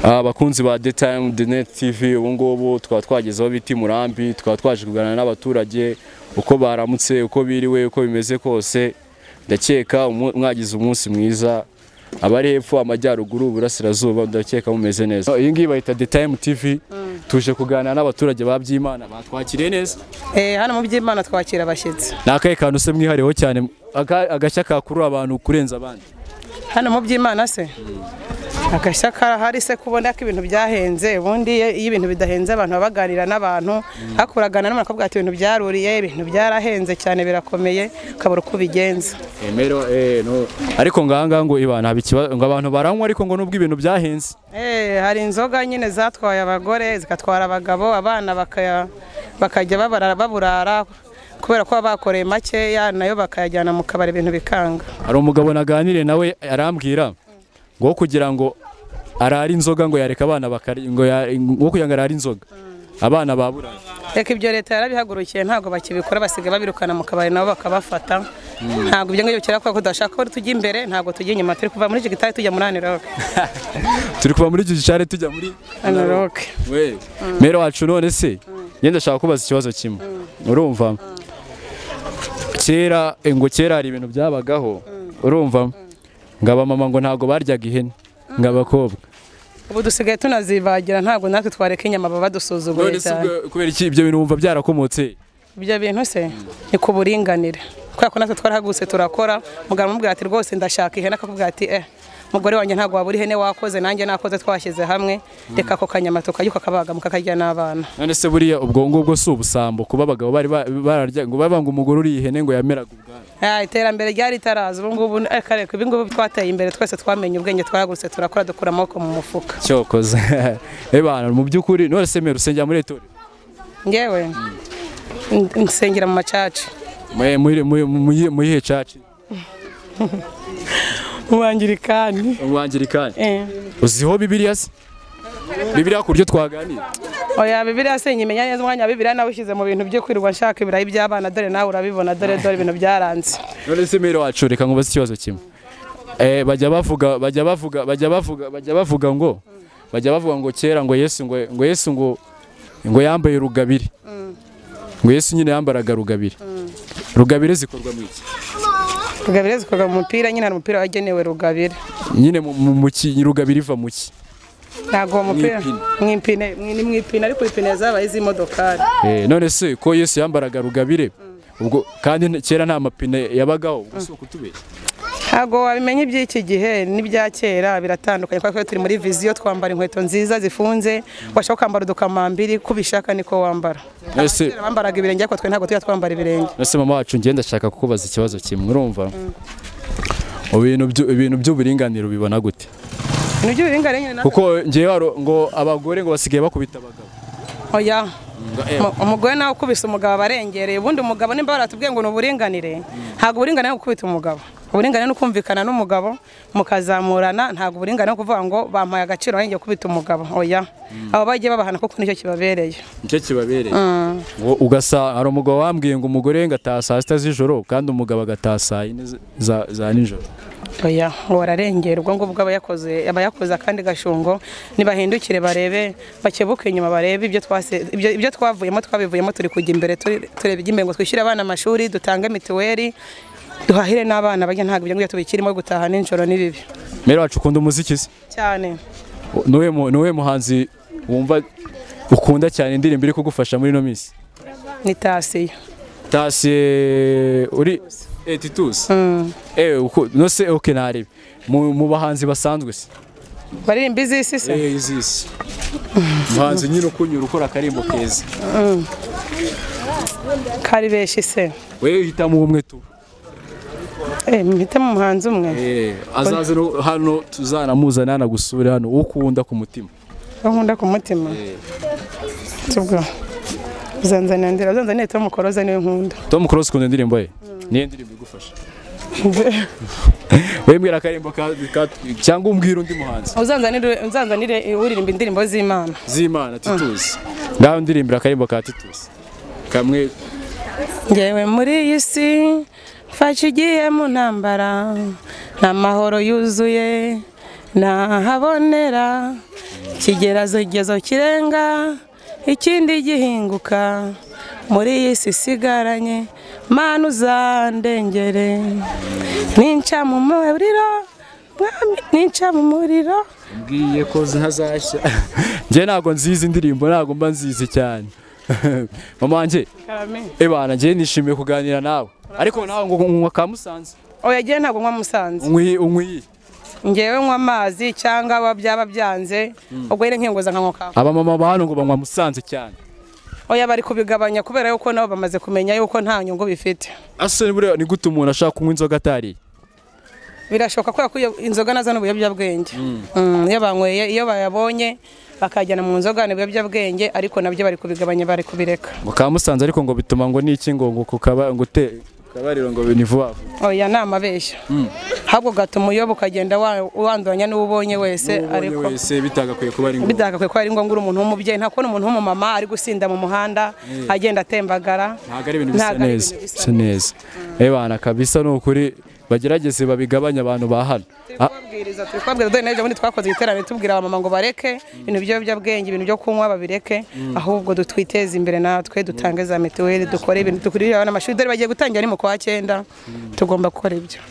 abakunzi ba the time the net tv ubu ngubu tukaba twageze aho bita i murambi tukaba twaje kuganira n'abaturage uko baramutse uko biriwe uko bimeze kose ndakeka umu- mwagize umunsi mwiza abari hepfo amajyaruguru uburasirazuba ndakeka mumeze neza iyi ngiyi bayita the time tv tuje kuganira n'abaturage ba byimana batwakiriye neza Eh, hano mu by'Imana twakira abashyitsi. ni akahe kantu se mwihariyeho cyane Aka- agashya kakurura abantu kurenza abandi Hano mu by'Imana se. Agashya karahari se kubona ko ibintu byahenze ubundi iyo iyo ibintu bidahenze abantu baba baganira n'abantu hakuragana n'umuntu akavuga ati ibintu byaruriye ibintu byarahenze cyane birakomeye ukabura uko ubigenza ariko ngahangaha ngo ibana haba ikibazo ngo abantu baranywa ariko ngo nubwo ibintu byahenze Eh, hari inzoga nyine zatwaye abagore zigatwara abagabo abana bakaya- bakajya babara- baburara kubera ko baba bakoreye makeya nayo bakayajyana mu kabari ibintu bikanga hari umugabo naganire nawe arambwira ngo kugira ngo arare inzoga ngo yareka abana bakari ngo ya- ngo kugira ngo arare inzoga abana babura reka ibyo leta yarabihagurukiye ntabwo bakibikora basigaye babirukana mu kabari nabo bakabafata ntabwo ibyo ngibyo bikera kubera ko tudashaka ko tujya imbere ntabwo tujya inyuma turi kuva muri jigitari tujya muri aniroke turi kuva muri gishare tujya muri aniroke we mero wacu none se njye ndashaka kubaza ikibazo kimwe urumva kera eh, ngo kera hari ibintu byabagaho urumva ngo abamama ngo ntabwo baryaga ihene ngo abakobwa ubu dusigaye tunazibagira ntabwo natwe twareka inyama baba badusuzugura none se cyane ubwo- kubera iki ibyo bintu wumva byarakomotse ibyo bintu se ni ku buringanire kubera ko natwe twarahagurutse turakora mugabo amubwira ati rwose ndashaka ihene akakubwira ati eh mugore wanjye ntabwo wabura ihene wakoze nanjye nakoze twashyize hamwe reka ako kanyama tukajya ukakabaga mukakarya n'abana none se buriya ubwo ngubwo si ubusambo kuba abagabo bari ba- bararya ngo baba ngo umugore uriye ihene ngo yameraga ubwari Ah, iterambere ryari taraza ubu ngubu ariko ariko ibi ngubu twateye imbere twese twamenye ubwenge twaragurutse turakora dukura amaboko mu mufuka cyokoze ebana mu by'ukuri none se mero usengera muri etori ngewe n- nsengera mu macaca muyihe caci ubangirikani umwangirikani eh uziho bibiliya se bibiliya ku buryo twaganira oya bibiliya se nyimenya neza umwanya wa bibiliya nawe ushyize mu bintu byo kwirirwa nshaka ibirayi by'abana dore nawe urabibona dore dore ibintu byaranze none se mero wacu reka nkubaze ikibazo kimwe eh bajya bavuga bajya bavuga bajya bavuga bajya bavuga ngo bajya bavuga ngo kera ngo Yesu ngo ngo Yesu ngo ngo yambaye rugabire ngo Yesu nyine yambaraga rugabire rugabire zikorwa mu iki rugabire zikorwa mu mupira nyine hari umupira wagenewe rugabire nyine mu- mu mu ki rugabire iva mu ki ntabwo uwo mupira Mw'ipine. mu ipine mu- ni mu ipine ariko ipine zabaye iz'imodokari Eh, none se ko Yesu yambaraga rugabire ubwo kandi n- kera nta mapine yabagaho ubwo si ukutubeshya ntabwo wabimenya iby'iki gihe n'ibya kera biratandukanye kuko turi muri viziyo twambara inkweto nziza zifunze washaka kwambara udukamambiri ko ubishaka niko wambara none se Kera bambaraga ibirenge ariko twe ntabwo tujya twambara ibirenge Nase mama wacu ngenda ndashaka kukubaza ikibazo kimwe urumva ibintu byu- ibintu by'uburinganire ubibona gute ibintu by'uburinganire nyine natwe kuko ngewe waro- ngo abagore ngo basigaye bakubita abagabo oya Mu- umugore nawe ukubise umugabo aba arengereye ubundi umugabo nimba baratubwiye ngo ni uburinganire ntabwo uburinganire ari gukubita umugabo uburinganire ni ukumvikana n'umugabo mukazamurana ntabwo uburinganire ari kuvuga ngo bampaye agaciro nanjye gukubita umugabo oya abo bagiye babahana kuko nicyo kibabereye nicyo kibabereye ngo ugasa hari umugabo wambwiye ngo umugore ngo ataha saa sita z'ijoro kandi umugabo agataha saa yine z- za, za nijoro oya ngo bararengera ubwo ngubwo aba yakoze aba yakoze akandi gashungo ntibahindukire barebe bakebuke inyuma barebe ibyo twase ibyo, ibyo twavuyemo twabivuyemo turi kujya imbere turi- tureba iby'imbere ngo twishyure abana amashuri dutange mituweli duhahire n'abana bajya ntabwo ibyo ngibyo tubikirimo gutaha nijoro ni bibi mbere wacu ukunda umuziki se cyane niwe mu- niwe muhanzi wumva ukunda cyane indirimbo iri kugufasha muri ino minsi ni tasiyo tasiye uri etitusi eh uko no se okay narebe mu, mu bahanzi basanzwe se baririmba iz'isi se eh izisi muhanzi nyine ukunyura ukora akarimbo keza kari benshi se wewe hitamo umwe tu Eh, mpitemo umuhanzi umwe Eh, azaze no hano tuzanamuzana yanagusure hano ukunda ku mutima uwo nkunda ku mutima tubwo uzanzanira ndira uzanzanira tom koroza niwe nkunda tom cross ukunda indirimbo ye niyo ndirimbo igufasha we mbwira akarimbo ka, ka, cyangwa umbwira undi muhanzi uzanzanire uzanzanire uririmba indirimbo z'imana z'imana titusi ngaho ndirimbira akarimbo ka titusi kamwe ngewe muri iyi si mfashe ugiye mu ntambara ni amahoro yuzuye ntahabonera kigera zegezo kirenga ikindi gihinguka muri iyi si isigaranye mana uzandengere ninca mu muriro mwami ninca mu muriro mbwiye ko ntazashya njye ntabwo nzizi indirimbo ntabwo mba nzizi cyane mama wanjye ebana njye nishimiye kuganira nawe ariko nawe ngo unywa ka musanze oya ngewe ntabwo nywa musanze unywi unywi ngewe nywa amazi cyangwa aba- byaba byanze ubwo nyine nkenguza nkanywa kawa abamama ba hano ngo banywa musanze cyane oya bari kubigabanya kubera yuko nabo bamaze kumenya yuko nta nyungu bifite ase buriya ni gute umuntu ashaka kunywa inzoga atariye birashoboka kubera ko iyo inzoga nazo ni ibiyobyabwenge Mm, iyo banyweye iyo bayabonye bakajyana mu nzoga ni ibiyobyabwenge ariko nabyo bari kubigabanya bari kubireka ngo ka musanze ariko ngo bituma ngo n'iki ngo ngo kukaba ngo te kabariro ngo ni vuba vuba. oya ni amabeshya ahubwo gatuma uyoba ukagenda wa- wanduranya n'uwo ubonye wese Ubonye ariko wese bitagakwiye kuba ari ngombwa bidagakwiye ko ari ngombwa uri umuntu w'umubyeyi nta kubona umuntu w'umumama ari gusinda mu muhanda agenda atembagara ntabwo ari ibintu bisa Ntabwo ari neza ibintu bisa bisa neza ebana kabisa ni ukuri bagerageze babigabanye abantu ba hano turi Ah, kubabwiriza turi kubabwiriza dore n'ejo bundi twakoze igiterane tubwira abamama ngo bareke ibintu by'ibiyobyabwenge ibintu byo kunywa babireke ahubwo du- twiteze imbere natwe dutange za mituweli dukore ibintu dukurire abana amashuri dore bagiye gutangira ni mu kwa cyenda tugomba gukora ibyo